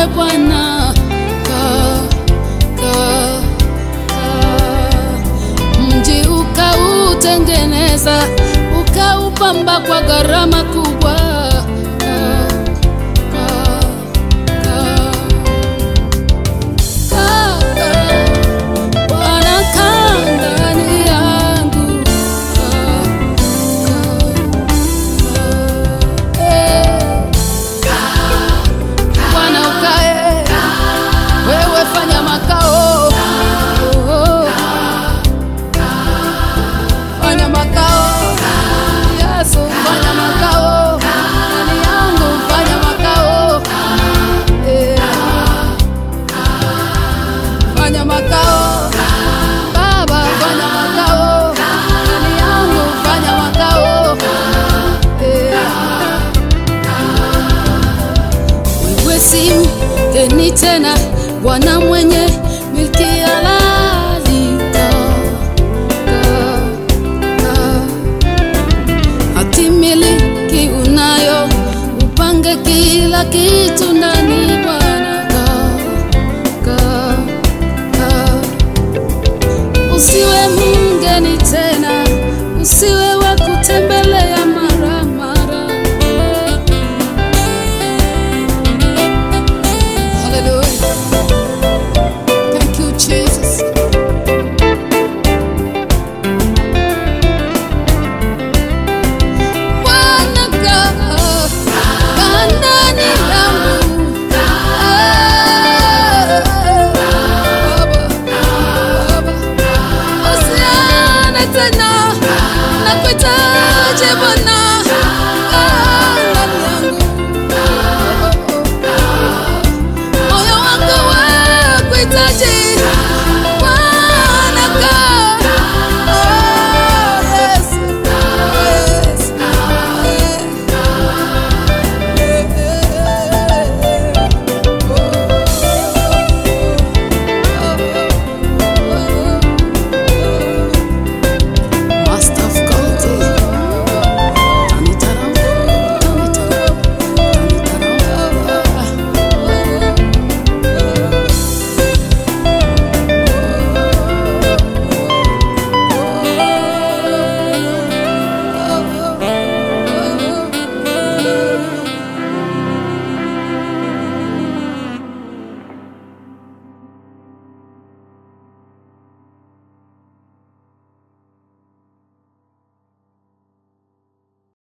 Bwana, kaa, kaa, kaa. mji ukautengeneza ukaupamba kwa gharama kubwa. Kaa, kaa, kaa. Kaa, kaa. Bwana, kaa ndani yangu. Kaa, kaa, kaa. Eh. Bwana ukae, wewe fanya makao, Oh, fanya makao, Yesu fanya makao, ndani yangu fanya makao, Eh, fanya makao, Baba fanya makao, ndani yangu fanya makao, Eh, wewe si mgeni tena, Bwana mwenye milki halali. Kaa, kaa, kaa. Hati miliki unayo, upange kila kitu ndani